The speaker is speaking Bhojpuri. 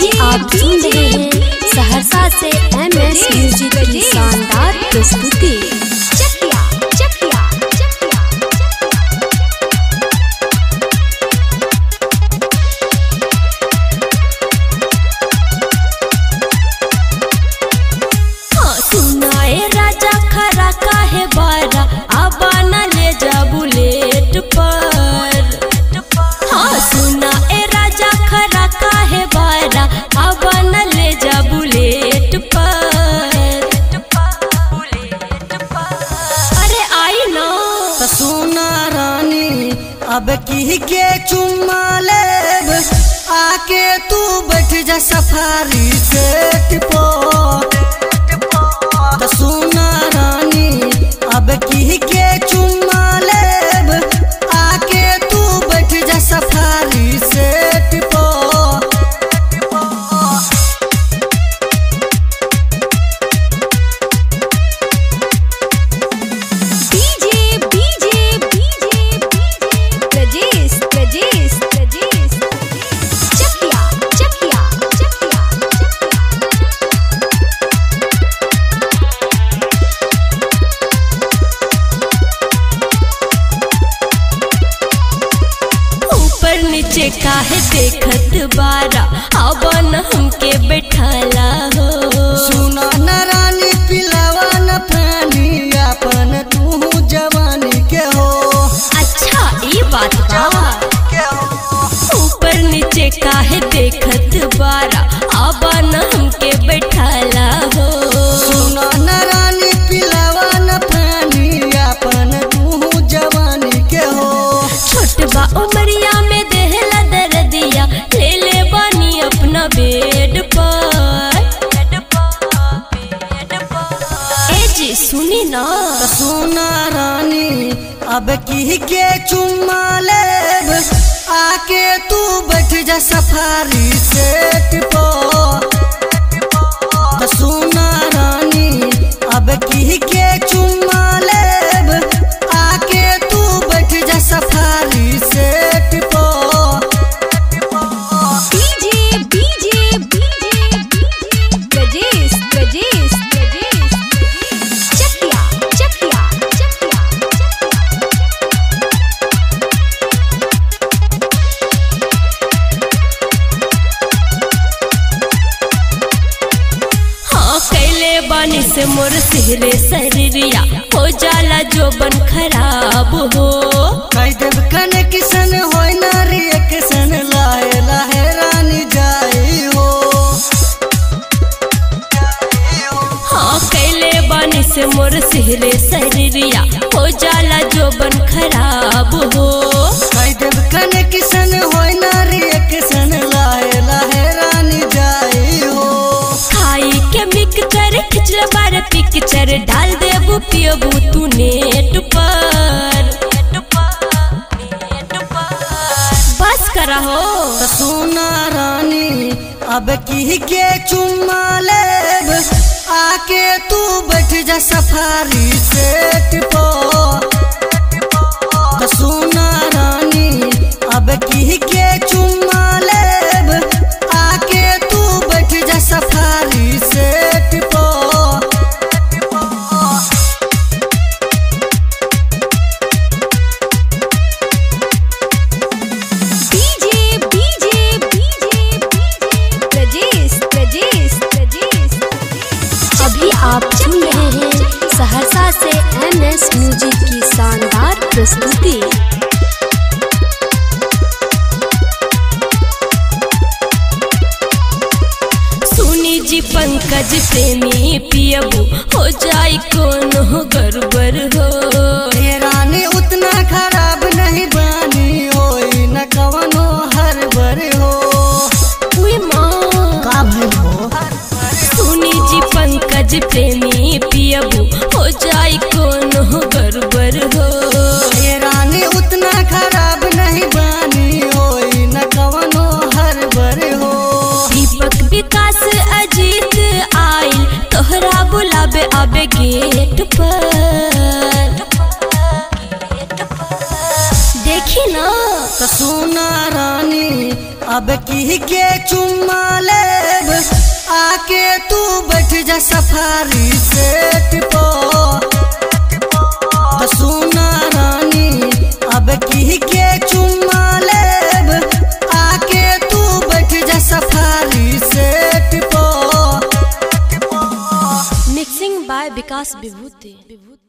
अभी आप सुन रहे हैं सहरसा से एम एस म्यूजिक की शानदार प्रस्तुति चकिया चकिया चकिया हाँ सुनाए राजा खरा काहे बारा आबा न ले जा बुलेट पर हाँ सुनाए राजा खरा काहे बारा आबा न ले जा बुलेट पर अरे आई ना त सोना रानी अब की के चुम्मा लेब आके तू बैठ जा सफारी सेट पो त सोना रानी अब की के चुम्मा लेब आके तू बैठ जा सफारी सेट पो DJ DJ DJ Prajesh Prajesh Prajesh Chakia Chakia Chakia ऊपर नीचे काहे देखत बारा आवन हमके बैठाला हो सुना न रानी पिलावा न पानी अपन तू जवानी के हो अच्छा ये बात बा ऊपर नीचे काहे देखत बारा आवन हमके बैठाला हो सुना न रानी पिलावा न पानी अपन तू जवानी के हो छोट बा उमरिया में देहला दर्दिया ले ले बानी अपना बेड पर ए जी सुनी ना त सुना रानी अब की के चुम्मा लेब आके तू बैठ जा सफारी सेट पो त सुना रानी अब की के चुम्मा लेब आके तू बैठ जा सफारी सेट पो DJ DJ DJ Prajesh Prajesh Prajesh Chakia Chakia Chakia हाँ कैले बानी से मोर सिहरे शरीरिया हो जाला जो बन खराब हो कई देव कने किसन होय नारी किसन लाए लाहे रानी जाई हो हाँ कैले बानी से मोर सिहरे शरीरिया हो जाला जो बन खराब हो कई देव कने किसन होय नारी किसन लाए लाहे रानी जाई हो खाई के मिक्सचर खिचल बार पिक्चर डाल देबू पियबू तू नेट पर बस करा हो त सोना रानी अब की के चुम्मा लेब आके तू बैठ जा सफारी सेट पो त सोना रानी अब की के चुम्मा लेब आके तू बैठ जा सफारी सेट पो DJ DJ DJ Prajesh Prajesh Prajesh अभी आप सुन रहे हैं सहरसा से एम एस म्यूजिक की शानदार प्रस्तुति सुनी जी पंकज प्रेमी पियबू हो जाई कोनो गड़बड़ हो ये रानी उतना खराब नहीं बानी होई न कवनो हर बर हो उई माँ का भइल हो सुनी जी पंकज प्रेमी पियबू हो जाई कोनो गड़बड़ हो ये रानी उतना खराब नहीं बानी होई न कवनो हर बर हो दीपक विकास अजीत आइल तोहरा बुलाबे आबे गेट पर देखी ना त सोना रानी अब की के चुम्मा लेब आके तू बैठ जा सफारी सेट पो तो सुना रानी अब की के चुम्मा लेब आके तू बैठ जा सफारी सेट पो mixing by Vikas Vibhuti Vibhuti